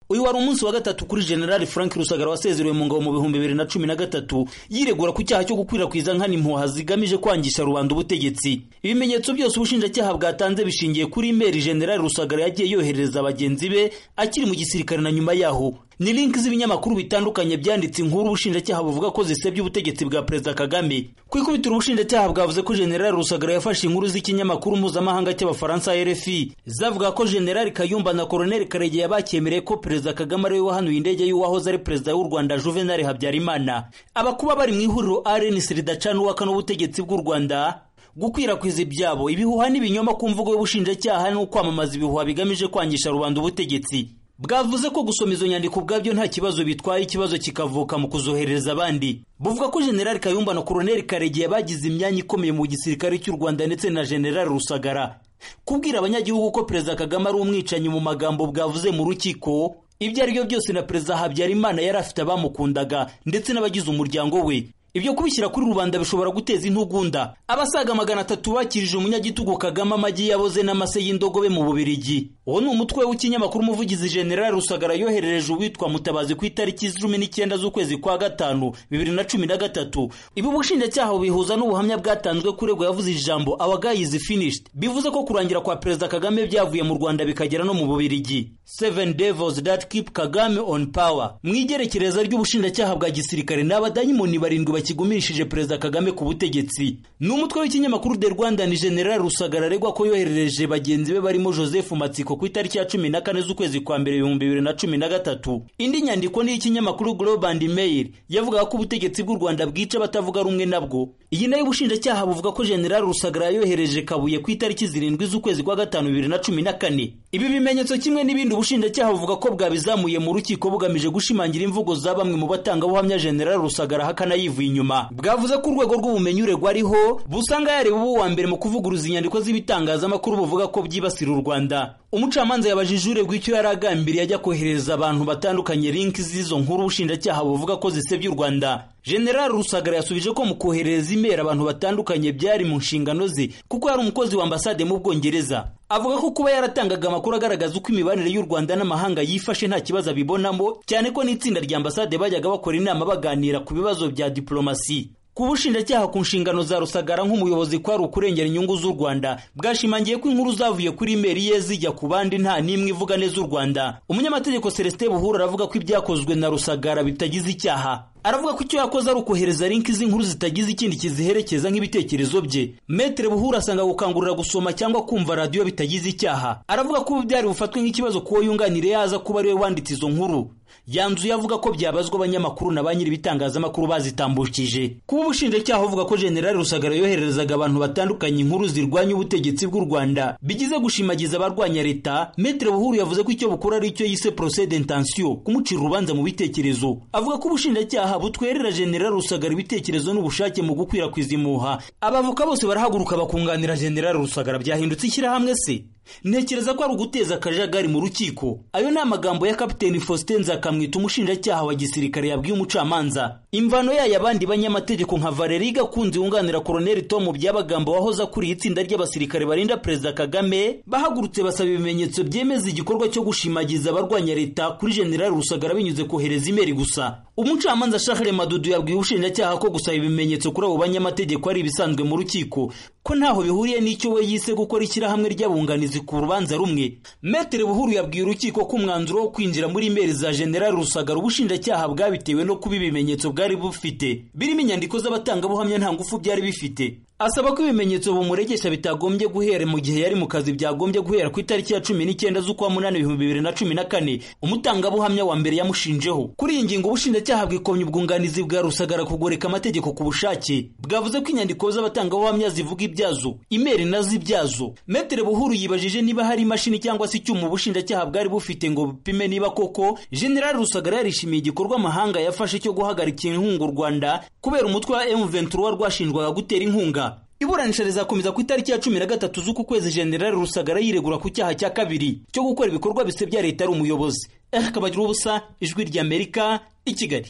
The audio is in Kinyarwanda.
uyu wari umunsi wa gatatu kuri generali frank rusagara wasezerewe mu ngabo mu bihumbi bibiri na cumi na gatatu yiregura ku cyaha cyo gukwirakwiza nkana impuha zigamije kwangisha rubanda ubutegetsi ibimenyetso byose ubushinjacyaha bwatanze bishingiye kuri imeri generali rusagara yagiye yoherereza bagenzi be akiri mu gisirikare na nyuma yaho ni linki z'ibinyamakuru bitandukanye byanditse inkuru ubushinjacyaha buvuga ko zisebya ubutegetsi bwa perezida kagame ku ikubitiro ubushinjacyaha bwavuze ko generali rusagara yafashe inkuru z'ikinyamakuru mpuzamahanga cy'abafaransa rfi zavuga ko generali kayumba na koroneli karegeya bakemereye ko perezida kagame ariwe wahanuye indege y'uwahoze ari perezida w'u rwanda juvenal habyarimana abakuba bari mu ihuriro rnc ridacana uwakana ubutegetsi bw'u rwanda gukwirakwiza ibyabo ibihuha n'ibinyoma ku mvugo y'ubushinjacyaha no kwamamaza ibihuha bigamije kwangisha rubanda ubutegetsi bwavuze ko gusoma izo nyandiko ubwabyo nta kibazo bitwaye ikibazo kikavuka mu kuzoherereza abandi buvuga ko generali kayumba na koroneli karegeya bagize imyanya ikomeye mu gisirikare cy'u rwanda ndetse na generali rusagara kubwira abanyagihugu ko perezida kagame ari umwicanyi mu magambo bwavuze mu rukiko ibyo ari byo byose na perezida habyarimana yari afite abamukundaga ndetse n'abagize umuryango we ibyo kubishyira kuri rubanda bishobora guteza intugunda abasaga magana atatu bakirije umunyagitugu kagame amagi yaboze n'amase y'indogobe mu bubirigi uwo ni umutwe w'ikinyamakuru umuvugizi general rusagara yoherereje uwitwa mutabazi ku itariki cumi n'icyenda z'ukwezi kwa gatanu bibiri na cumi na gatatu ibi ubushinjacyaha bubihuza n'ubuhamya bwatanzwe kuregwa yavuze ijambo our guy is finished bivuze ko kurangira kwa perezida kagame byavuye mu rwanda bikagera no mu bubirigi seven devils that keep kagame on power mu igerekereza ry'ubushinjacyaha bwa gisirikare ni abadayimoni barindwi kigumishije perezida kagame ku butegetsi ni umutwe w'ikinyamakuru de rwanda ni general rusagara aregwa ko yoherereje bagenzi be barimo joseph matsiko ku itariki ya cumi na kane z'ukwezi kwa mbere ibihumbi bibiri na cumi na gatatu indi nyandiko ni iy'ikinyamakuru global mail yavugaga ko ubutegetsi bw'u rwanda bwica abatavuga rumwe nabwo iyi nayo ubushinjacyaha buvuga ko general rusagara yohereje kabuye ku itariki zirindwi z'ukwezi kwa gatanu bibiri na cumi na kane ibi bimenyetso kimwe n'ibindi ubushinjacyaha buvuga ko bwabizamuye mu rukiko bugamije gushimangira imvugo za bamwe mu batangabuhamya general rusagara ahakana yivuye inyuma bwavuze ko urwego rw'ubumenyi uregwa ariho busanga yareba ubu wa mbere mu kuvuguruza inyandiko z'ibitangazamakuru buvuga ko byibasira u rwanda umucamanza yabajije uregwa icyo yari agambiriye ajya kohereza abantu batandukanye linki z'izo nkuru ubushinjacyaha buvuga ko zisebya u rwanda general rusagara yasubije ko mu kohereza imeri abantu batandukanye byari mu nshingano ze kuko yari umukozi wa ambasade mu bwongereza avuga ko kuba yaratangaga amakuru agaragaza uko imibanire y'u rwanda n'amahanga yifashe nta kibazo abibonamo cyane ko n'itsinda rya ambasade bajyaga bakora inama baganira ku bibazo bya diplomasi ku bushinjacyaha ku nshingano za rusagara nk'umuyobozi kwari ukurengera inyungu z'u rwanda bwashimangiye ko inkuru zavuye kuri imeri ye zijya ku bandi nta n'imwe ivuga neza u rwanda umunyamategeko celestin buhura aravuga ko ibyakozwe na rusagara bitagize icyaha aravuga ko icyo yakoze ari ukohereza linki z'inkuru zitagize ikindi kiziherekeza nk'ibitekerezo bye metere buhura asanga gukangurira gusoma cyangwa kumva radiyo bitagize icyaha aravuga ko ubu byari bufatwe nk'ikibazo kuwo yunganire yaza kuba ariwe wanditse izo nkuru yanzuye avuga ko byabazwa abanyamakuru na ba nyir'ibitangazamakuru bazitambukije kuba ubushinjacyaha buvuga ko generali rusagara yohererezaga abantu batandukanye inkuru zirwanya ubutegetsi bw'u rwanda bigize gushimagiza abarwanya leta metere buhuru yavuze ko icyo bukora ari icyo yise procede intention kumucira urubanza mu bitekerezo avuga ko ubushinjacyaha butwerera generali rusagara ibitekerezo n'ubushake mu gukwirakwiza imuha abavoka bose barahaguruka bakunganira generali rusagara byahindutse ishyirahamwe se ntekereza ko ari uguteza akajagari mu rukiko ayo ni amagambo ya kapiteni faustin nzakamwita umushinjacyaha wa gisirikare yabwiye umucamanza imvano yayo abandi banyamategeko nka valeri gakunze wunganira koroneli tomu by'abagambo wahoze akuriye itsinda ry'abasirikare barinda perezida kagame bahagurutse basaba ibimenyetso byemeza igikorwa cyo gushimagiza abarwanya leta kuri generali rusagara binyuze kohereza imeri gusa umucamanza shahre madudu yabwiye ubushinjacyaha ko gusaba ibimenyetso kuri abo banyamategeko ari ibisanzwe mu rukiko ko ntaho bihuriye n'icyo we yise gukora ishyirahamwe ry'abunganizi ku rubanza rumwe metere buhuru yabwiye urukiko ko umwanzuro wo kwinjira muri imeri za generali rusagara ubushinjacyaha bwabitewe no kuba ibimenyetso bwari bufite birimo inyandiko z'abatangabuhamya nta ngufu byari bifite asaba ko ibimenyetso bumuregesha bitagombye guhera mu gihe yari mu kazi byagombye guhera ku itariki ya cumi n'icyenda z'ukwa munani ibihumbi bibiri na cumi na kane umutangabuhamya wa mbere yamushinjeho kuri iyi ngingo ubushinjacyaha bwikomye ubwunganizi bwa rusagara kugoreka amategeko ku bushake bwavuze ko inyandiko z'abatangabuhamya zivuga ibyazo imeri nazo ibyazo metere buhuru yibaje babajije niba hari imashini cyangwa se icyuma ubushinjacyaha bwari bufite ngo bupime niba koko generali rusagara yarishimiye igikorwa amahanga yafashe cyo guhagarika inkunga u rwanda kubera umutwe wa m23 rwashinjwaga gutera inkunga iburanisha rizakomeza ku itariki ya cumi na gatatu z'uku kwezi generali rusagara yiregura ku cyaha cya kabiri cyo gukora ibikorwa bisebya leta ari umuyobozi eric bagira ubusa ijwi ry'amerika i kigali